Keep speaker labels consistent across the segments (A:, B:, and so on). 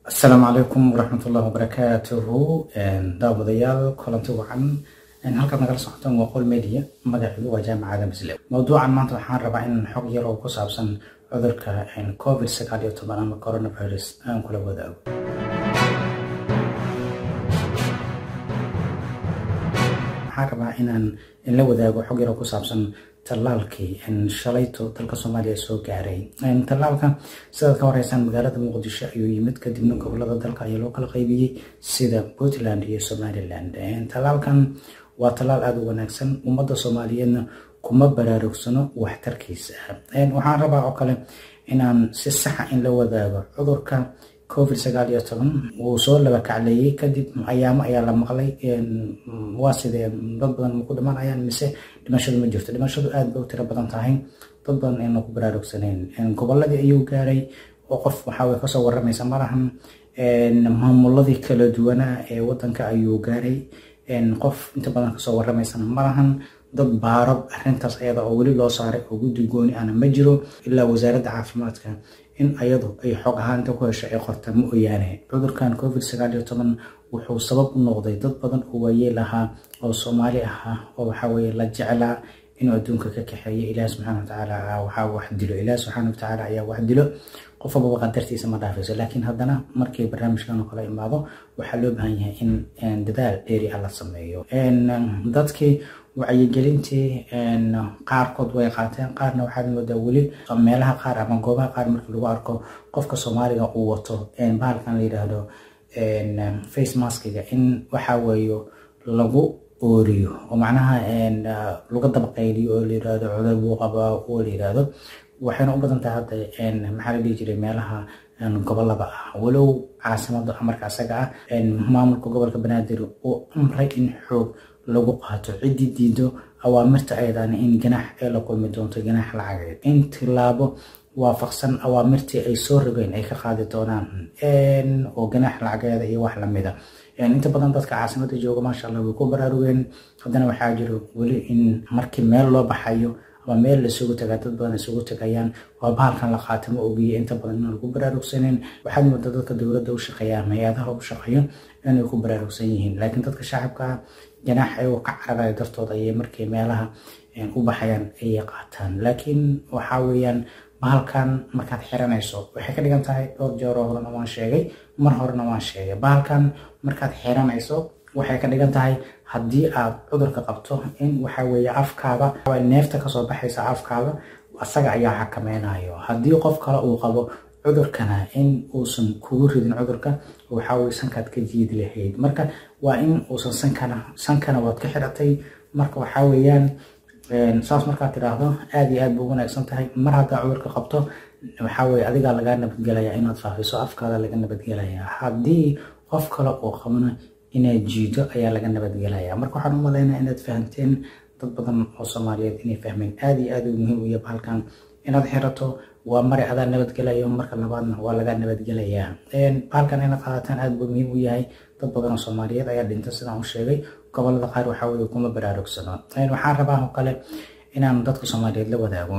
A: asalaamu calaykum waraxmatullahi wabarakaatuhu daawadayaal kulanti wacan halkaad nagala socotaan waa qol media magaciidu waa jaamacada muslim mowduucan maanta waxaan rabaa in xog yar oo ku saabsan cudurka covid sagaal iyo toban ama coronavirus aan kula wadaago waxaan rabaa inaan la wadaago xog yar oo ku saabsan tallaalkii shalayto dalka soomaaliya soo gaaray tallaalka sidaad ka horeysaan magaalada muqdisho ayuu yimid kadibna gobolada dalka ayaa loo kala qaybiyey sida puntland iyo somaliland tallaalkan waa tallaal aada u wanaagsan ummadda soomaaliyeedna kuma baraarugsano waxtarkiisa waxaan rabaa oo kale inaan si saxa in la wadaago cudurka covid sagaal iyo toban wuu soo laba kacleeyey kadib ayaamo ayaa la maqlay waa sidee dad badan maku dhimanayaan mise dhimashadu ma jirto dhimashadu aad bay u tiro badan tahay dad badan ayna ku baraarugsanayn goboladii ayuu gaaray oo qof waxaa kasoo waramaysa malahan maamuladii kala duwanaa ee wadanka ayuu gaaray qof inta badan kasoo waramaysana malahan dad baaro arintaas ayada oo weli loo saaray oo guddi gooni ana ma jiro ilaa wasaaradda caafimaadka in ayadu ay xog ahaanta ku hesho ay qorta ma oyaane cudurkan covid sagaal iyo toban wuxuu sabab u noqday dad badan oo waayeel ahaa oo soomaali ahaa oo waxaweye la jeclaa inuu adduunka ka kaxeeyo ilaah subxaana watacaala waxaa wax dilo ilaah subxaana watacaala ayaa wax dilo qof walbaba qadartiisa ma dhaafayso laakiin haddana markii barnaamijkan oo kale imaado waxaa loo baahan yahay in dadaal dheeri ah la sameeyo dadkii wacyigelintii qaarkood way qaateen qaarna waxaad moodaa weli meelaha qaar ama goobaha qaar markii lagu arko qofka soomaaliga uu wato bahalkan la yidhaahdo face maskiga in waxa weeyo lagu ooriyo oo macnaha laga dabaqayliyo oo la yirahdo cudur buu qabaa oo la yirahdo waxayna u badan tahay hadda maxaa la dhihi jiray meelaha gobolada ah walow caasimada marka asaga ah maamulka gobolka banaadir uu amray in xoog lagu qaato ciddii diido awaamirta ayadana in ganax ee la kulmi doonto ganax lacageed in tilaabo waafaqsan awaamirtii ay soo rogeen ay ka qaadi doonaan oo ganax lacageeda iyo wax lamida inta badan dadka caasimada jooga maasha allah way ku baraarugeen haddana waxaa jiro weli in markii meel loo baxayo ama meel lasugu tagaa dad badan isugu tagayaan waa bahalkan la qaata ma ogiye inta badan inaan lagu baraarugsaneyn waxaad moodaa dadka dowladda u shaqeeya ama hay-adaha u shaqeeyo inay ku baraarugsan yihiin laakiin dadka shacabka ganaax ayagoo ka cararayo dartooda ayay markay meelaha u baxayaan ayay qaataan laakiin waxaa weeyaan bahalkan markaad xiranayso waxay ka dhigan tahay dhowr jeeroo horena waan sheegay mar horena waan sheegay bahalkan markaad xiranayso waxay ka dhigan tahay haddii aad cudurka qabto in waxa weeye afkaada neefta kasoo baxaysa afkaada asaga ayaa xakameynayo haddii qof kale uu qabo cudurkana in uusan kugu ridin cudurka waxaweye sankaad ka jiidi lahayd marka waa in uusan sankana sankana waad ka xiratay marka waxaa weeyaan saas markaad tidhaahdo aada iyo aad bu wanaagsan tahay mar haddaa cudurka qabto waxaweye adigaa lagaa nabadgelaya inaad faafiso afkaada laga nabadgelaya haddii qof kale uu qabana inaad jiido ayaa laga nabadgelaya marka waxaan u malaynaa inaad fahamteen dad badan oo soomaaliyeed inay fahmeen aada iyo aad u muhiim u yahay bahalkan inaad xirato waa mari adaa nabadgelayo marka labaadna waa laga nabadgelayaa bahalkan inaad qaadataan aada buu muhiim u yahay dad badan oo soomaaliyeed ayaa dhinta sidaan u sheegay gobolada qaar waxaa weye kuma baraarugsano waxaan rabaa oo kale inaan dadka soomaaliyeed la wadaago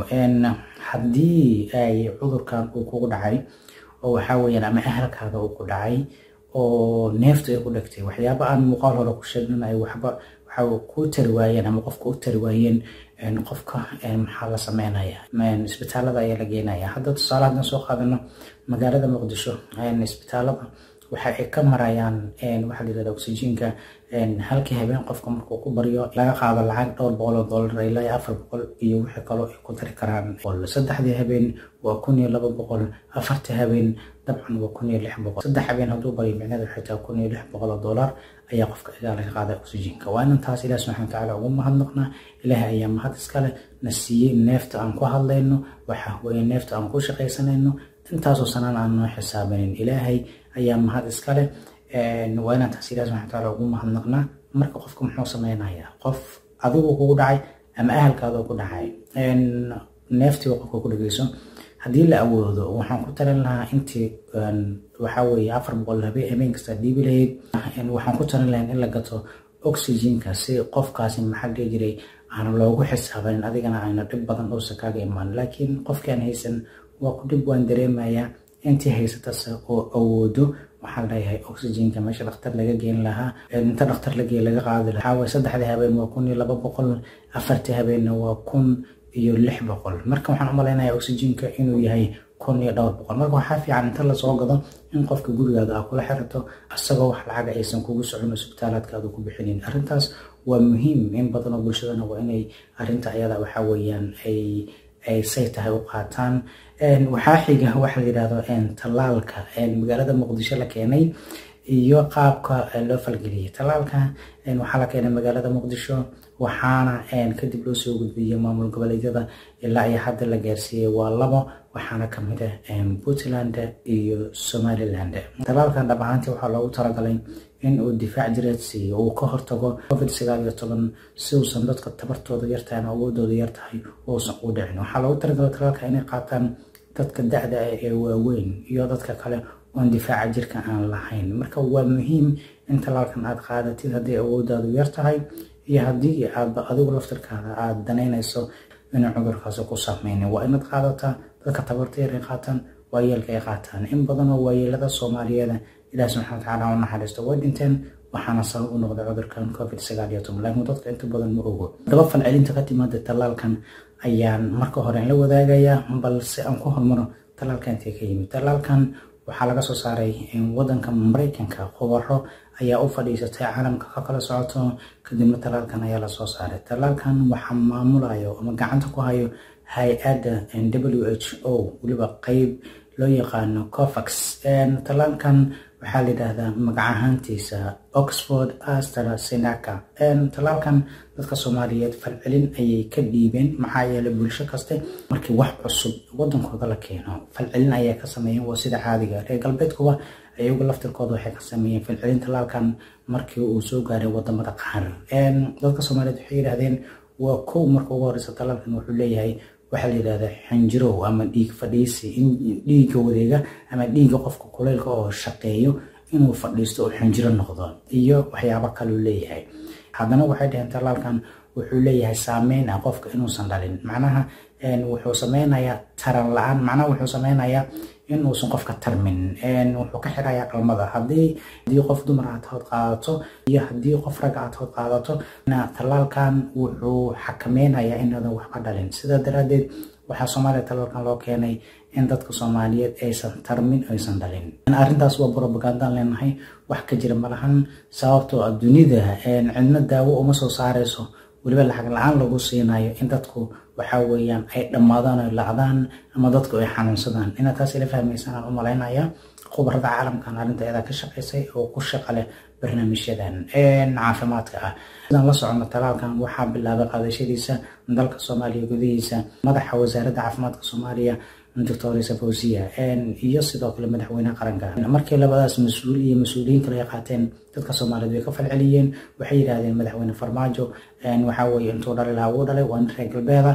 A: haddii ay cudurkan uu kugu dhacay oo waxaa weyaan ama ahalkaada uu ku dhacay oo neefta ay ku dhegtay waxyaaba aan muuqaal hore ku sheegnin ay waxba waxa ku tari waayeen ama qofka u tari waayeen qofka maxaa la sameynaya isbitaalada ayaa la geenaya hadda tusaale haddaan soo qaadano magaalada muqdisho isbitaalada waxa ay ka marayaan waxaa la yirahda oxygenka halkii habeen qofka markuu ku baryo laga qaado lacag dhowr boqol oo dollar ilaa afar boqol iyo wixii kaloo ay ku dari karaan saddexdii habeen waa kun iyo laba boqol afartii habeen dabcan waa kun iyo lix boqol saddex habeen hadduu baryo micnada waxay tahay kun iyo lix boqol oo dollar ayaa qofka igaa laga qaada oxygenka waa inan taas ilaah subxana watacaala ugu mahadnaqnaa ilaahay ayaa mahad iskale na siiyey neefta aan ku hadlayno waxa weeye neefta aan ku shaqaysanayno intaasoo sanaan aan noo xisaabanin ilaahay ayaa mahad iskale waa inaan taas ilaah subxana watacaala ugu mahadnaqnaa marka qofka muxuu sameynayaa qof adigu kugu dhacay ama ahalkaadoo ku dhacay neeftiiba qofka ku dhegeyso haddii la awoodo waxaan ku talin lahaa intii waxaa weeye afar boqol habeen kasta dhiibi lahayd waxaan ku talin lahayn in la gato oxygenka si qofkaasi maxaa dhihi jiray aan loogu xisaabanin adigana ayna dhib badan uusan kaaga imaan laakiin qofkii aan haysan waa ku dhib waan dareemayaa intii haysatase oo awoodo waxaa leeyahay oxygenka meesha dhakhtar laga geen lahaa inta dhakhtar lagee laga qaadi lahaa waa saddexdii habeen waa kun iyo laba boqol afartii habeenna waa kun iyo lix boqol marka waxaan u malaynayaa oxygenka inuu yahay kun iyo dhowr boqol marka waxaa fiican inta lasoo gado in qofka gurigaada aa kula xirato isagoo wax lacaga aysan kugu socon isbitaalaadkaada ku bixinin arrintaas waa muhiim in badan oo bulshadana waa inay arrinta ayada waxaa weeyaan ay ay say tahay u qaataan waxaa xiga waxa la yidhahdo tallaalka magaalada muqdisho la keenay iyo qaabka loo falgeliyay tallaalka waxaa la keenay magaalada muqdisho waxaana kadib loo soo gudbiyey maamul goboleedyada ilaa iyo hadda la gaarsiiyey waa labo waxaana kamid ah puntland iyo somaliland tallaalkan dhab ahaantii waxaa loogu talagalay in uu difaac jireed siiyo uu ka hortago covid sagaal iyo toban si uusan dadka tabartooda yartahay ama awoodooda yartahay uusan u dhicin waxaa loogu talagalay tallaalka inay qaataan dadka da-da ah ee waaweyn iyo dadka kale oon difaaca jirka aan lahayn marka waa muhiim in tallaalkan aad qaadatid haddii awoodaadu yar tahay iyo haddii aadba adigu laftirkaada aada danaynayso inuu cudurkaasi ku saameynin waa inaad qaadataa dadka tabarta yar ay qaataan waayeelka ay qaataan in badan oo waayeelada soomaaliyeeda ilaah subxana watacaala u naxariisto way dhinteen waxaana sabab u noqday cudurkan covid sagaal iyo toban laakiin dadka inta badan ma ogo daba falcelinta ka timaada tallaalkan ayaan marka hore la wadaagayaa balse aan ku hormaro tallaalka intee ka yimid tallaalkan waxaa laga soo saaray wadanka mareykanka khubaro ayaa u fadhiisatay caalamka ka kala socoto kadibna tallaalkan ayaa lasoo saaray tallaalkan waxaa maamulayo ama gacanta ku hayo hay-adda w h o weliba qeyb loo yaqaano cofax tallaalkan waxaa la yidhaahdaa magac ahaantiisa oxford astraseneca tallaalkan dadka soomaaliyeed falcelin ayay ka dhiibeen maxaa yeelay bulsho kaste markii wax cusub wadankooda la keeno falcelin ayay ka sameeyeen waa sida caadiga reer galbeedkuba ayagu laftirkooda waxay ka sameeyeen falcelin tallaalkan markii uu soo gaaray wadamada qaar dadka soomaaliyeed waxay yidhahdeen waa kow marka ugu horeysa tallaalkan wuxuu leeyahay waxaa la yidhahdaa xinjirow ama dhiig fadhiisi in dhiigga wareega ama dhiigga qofka kuleylka oo shaqeeyo inuu fadhiisto oo xinjiro noqdo iyo waxyaabo kaluu leeyahay haddana waxay dhaheen tallaalkan wuxuu leeyahay saameyn ah qofka inuusan dhalin macnaha wuxuu sameynayaa taran la-aan macnaha wuxuu sameynayaa inuusan qofka tarmin wuxuu ka xirayaa dhalmada haddii haddii qof dumar aad hood qaadato iyo haddii qof rag aad hood qaadato tallaalkan wuxuu xakameynayaa inaadan waxba dhalin sidaa daraaddeed waxaa soomaaliya tallaalkan loo keenay in dadka soomaaliyeed aysan tarmin aysan dhalin arrintaas waa brobagandaan leenahay wax ka jira malahan sababtoo ah dunida cidna daawo uma soo saareyso weliba lacag la-aan lagu siinayo in dadku waxaa weeyaan ay dhammaadaan oy lacdaan ama dadku ay xanuunsadaan inaad taas ila fahmaysaan aan u malaynaya khubarada caalamkan arrinta iyadaa ka shaqaysay oo ku shaqa leh barnaamijyadan caafimaadka ah sidaan la socono talaalkan waxaa bilaabay qaadashadiisa dalka soomaaliya gudihiisa madaxa wasaaradda caafimaadka soomaaliya doctor fawziya iyo sidoo kale madaxweynaha qaranka markii labadaas mas-uul iyo mas-uuliyiin kale ay qaateen dadka soomaaliyeed way ka falceliyeen waxay yidhahdeen madaxweyne farmaajo waxaa weeye intuu dhali lahaa wuu dhalay waa nin reer galbeeda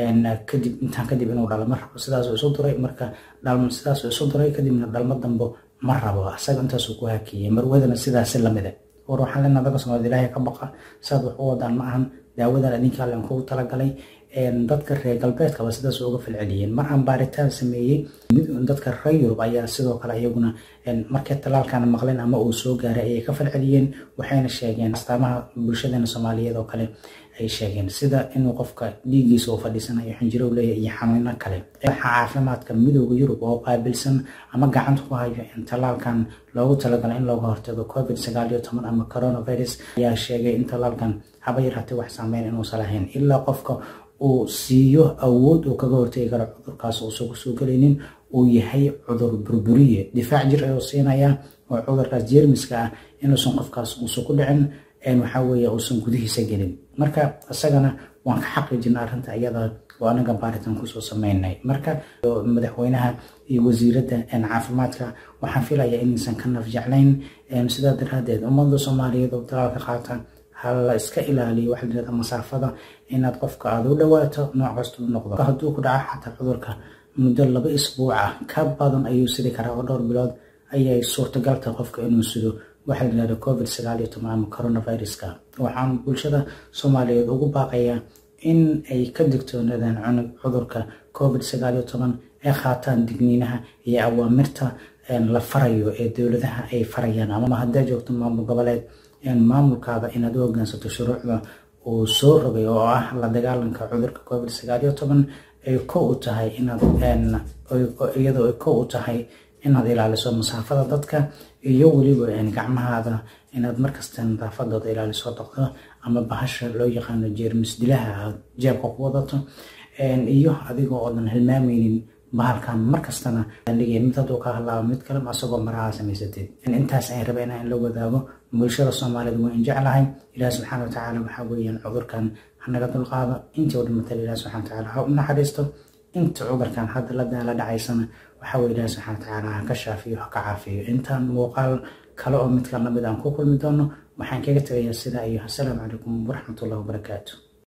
A: kadib intaan kadib inuu dhalo ma rabo sidaasuu isu duray marka sidaasuu isu duray kadibna dhalmo dambo ma rabo asaga intaasuu ku hakiyey marwadana sidaasi lamida war waxaan leenaha dadka soomaaliyed ilaahay ka baqa saad wax u wadaan ma ahan daawadan adinka allen kugu talagalay dadka reer galbeedkaba sidaas uga falceliyeen mar aan baaritaan sameeyey dadka reer yurub ayaa sidoo kale iyaguna markay talaalkan maqleen ama uu soo gaaray ayay ka falceliyeen waxayna sheegeen astaamaha bulshadeena soomaaliyeed oo kale ay sheegeen sida inuu qofka dhiiggiisa uu fadhiisanayo xinjiro leeyahay iyo xanuuno kale waxa caafimaadka midooda yurub oo qaabilsan ama gacanta ku hayo in talaalkan loogu talagalay in looga hortago covid sagaal iyo toban ama coronavirus ayaa sheegay in talaalkan haba yaraatee wax saameyn inuusan lahayn ilaa qofka uu siiyo awood uu kaga hortegi karo cudurkaas uusan kusoo gelaynin uu yahay cudur burburiye difaac jir ayuu siinayaa oo cudurkaas jeermiska ah inuusan qofkaas uusan ku dhicin waxaa weeye uusan gudihiisa gelin marka isagana waan ka xaqiijina arrinta iyada oo anaga baaritaan kusoo sameynay marka madaxweynaha iyo wasiiradda caafimaadka waxaan filayaa inaysan ka naf jeclayn sidaa daraadeed ummadda soomaaliyeed oo talaalka qaata hala iska ilaaliyo waxa layirahda masaafada inaad qofka aada u dhawaato nooc kasta u noqdo hadduu ku dhaco xataa cudurka muddo laba isbuuc ah ka badan ayuu sidi karaa oo dhowr bilood ayay suurtagal tahay qofka inuu sido waxaa layirahda covid sagaal iyo toban ama coronaviruska waxaan bulshada soomaaliyeed ugu baaqayaa in ay ka digtoonaadaan cunug cudurka covid sagaal iyo toban ay qaataan digniinaha iyo awaamirta la farayo ee dowladaha ay farayaan ama haddaa joogto maamul goboleed maamulkaada inaad u hogaansato shuruucda uu soo rogay oo ah la dagaalanka cudurka covid sagaal iyo toban ay ko u tahay inaad iyadoo ay ko u tahay inaad ilaaliso masaafada dadka iyo weliba gacmahaada inaad markasta nadaafadooda ilaaliso dhaqdo ama bahasha loo yaqaano jeermis dilaha aad jeebka ku wadato iyo adigoo oodan hilmaameynin bahalkan markastana dhigay mid hadduu ka hadlaabo mid kale asagoo maraha samaysatid intaas ayaan rabaa inaan la wadaago bulshada soomaaliyeed waan jeclahay ilaah subxaana watacaala waxaa weeyaan cudurkan hanaga dulqaado intii u dhimatay ilaah subxana watacaala ha u naxariisto inta cudurkan hadda la daala dhacaysana waxaa weye ilaah subxana watacaala ha ka shaafiyo ha ka caafiyo intaan muuqaal kale oo midkan lamid aan ku kulmi doono waxaan kaga tegayaa sidaa iyo assalaamu calaykum waraxmatullahi wabarakaatu